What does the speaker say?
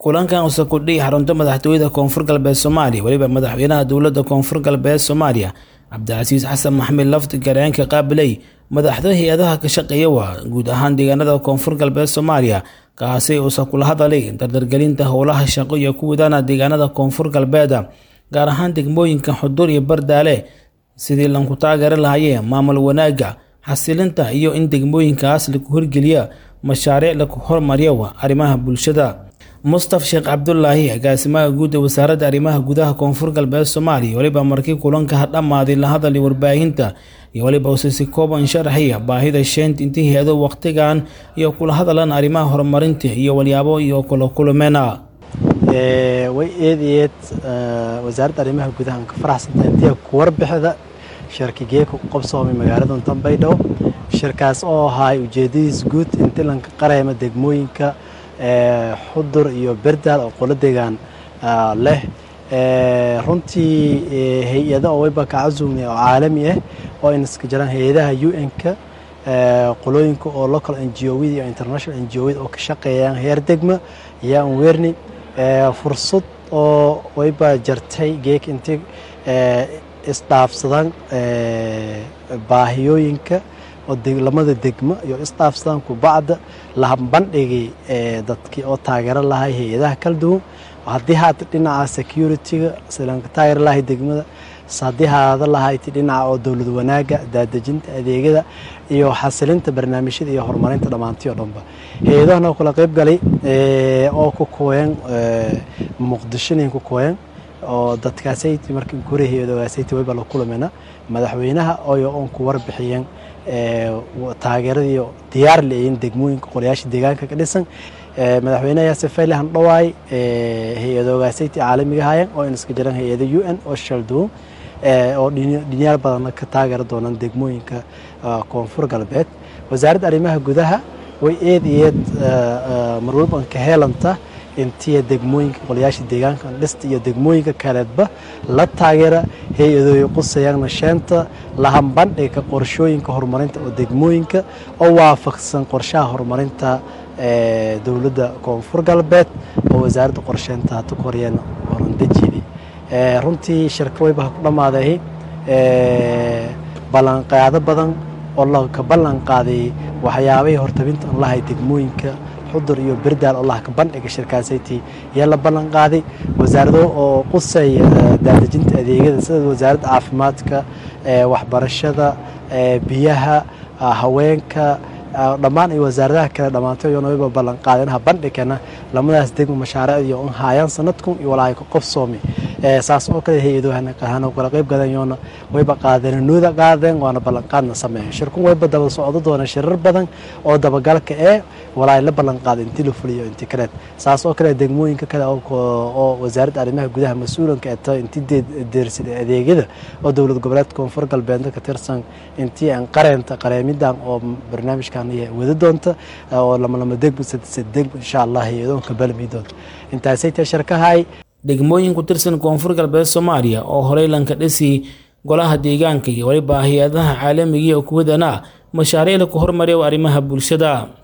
kulankan use kudhihi xarunta madaxtooyada koonfur galbeed soomaaliya weliba madaxweynaha dowladda koonfur galbeed soomaaliya cabdicasiis xasan maxamed lafti gareenka qaabiley madaxda hay-adaha ka shaqeeya waa guud ahaan deegaanada koonfur galbeed soomaaliya kaasi uuse kula hadalay dardargelinta howlaha shaqo iyo ku wadana deegaanada koonfur galbeeda gaar ahaan degmooyinka xudur iyo bardaale sidii lanku taageeri lahayee maamul wanaagga xasilinta iyo in degmooyinkaas lagu horgeliya mashaariic lagu hormariyo arrimaha bulshada mustaf sheekh cabdulaahi agaasimaha guud ee wasaaradda arrimaha gudaha koonfur galbeed soomaaliya weliba markii kulanka ha dhammaaday la hadalay warbaahinta iyo weliba use si kooban sharaxaya baahida sheent intii hay-ado wakhtigan iyo kula hadalan arrimaha horumarinta iyo walyaabo iyo kula kulmeena way eed eed wasaaradda arrimaha gudaha ka faraxsanta intii ku warbixida shirkigeeka ku qabsoomay magaalada tanbaydhabo shirkaas oo ahaay ujeedadiis guud intii lanka qareyma degmooyinka xudur iyo berdaal oo qolo degaan leh runtii hay-ada oo wayba ka casuumnay oo caalami ah oo ayna iska jiraan hay-adaha u n-ka qolooyinka oo local n g owda iyo international n g owda oo ka shaqeeyaan heer degma ayaan weerni fursad oo wayba jartay geek intii isdhaafsadaan baahiyooyinka oo lamada degmo iyo isdhaafsadaan kubacda lahambandhigay dadkii oo taageero lahay hay-adaha kala duwan haddii haata dhinaca security-ga silanka taageero lahay degmada haddii haada lahayti dhinaca oo dowlad wanaaga daadejinta adeegyada iyo xasilinta barnaamijyada iyo horumarinta dhammaantii oo dhanba hay-adahana kula qeyb galay oo ku kooyan muqdishonin ku kooyan oo dadkaasayt markii kore hay-adoogaasayt wayba la kulamena madaxweynaha oyo oon ku warbixiyeen taageeradii diyaar leeyiin degmooyinka qolayaasha deegaanka ka dhisan madaxweynaha yaase fayle handhawaay hay-adoogaasayt caalamiga hayan oo in iska jiraan hay-ada u n oo shalduun oo dhinyaal badanna ka taageeri doonaan degmooyinka koonfur galbeed wasaaradda arrimaha gudaha way eed eed marwalban ka heelanta intiya degmooyinka qolayaasha deegaanka dhista iyo degmooyinka kaleedba la taageera hay-adooya qusayaan sheenta lahambandhiga qorshooyinka horumarinta oo degmooyinka oo waafaqsan qorshaha horumarinta dowladda koonfur galbeed oo wasaaradda qorsheynta hata koryeena horandejidi runtii shirka wayba ha ku dhammaaday ballanqaado badan oo laka ballan qaaday waxyaabahii hortabinta an lahay degmooyinka xudur iyo berdaal oo lahka bandhiga shirkaasayti yaa la ballan qaaday wasaarado oo qusaya daadejinta adeegyada sida wasaaradda caafimaadka waxbarashada biyaha haweenka dhammaan iyo wasaaradaha kale dhammaantay yoona wayba ballan qaadeen ha bandhigana lamadaas degmo mashaariicdii oo haayaan sanadkun iyo walaahay ka qofsoomi saas oo kale hay-adohana kala qayb gadan yoona wayba qaadeen nooda qaadeen waana ballanqaadna sameeyen shirkun wayba daba socdo doona shirar badan oo dabagalka ee walaahay la ballan qaaday intii la fuliyo intii kaleed saas oo kale degmooyinka kale oo wasaaradda arrimaha gudaha mas-uulanka ee tahay intii deersan adeegyada oo dowlad goboleedka koonfur galbeedna ka tirsan intii aan qareenta qareemidan oo barnaamijkan wada doonta oo lamalama degmo sadesad degmo insha allah hay-adoonka balmi doonta intaasay tahay sharkahay degmooyin ku tirsan koonfur galbeed soomaaliya oo horey lanka dhisi golaha deegaanka iyo weliba hay-adaha caalamiga oo kuwadana mashaariic laku hormariya arrimaha bulshada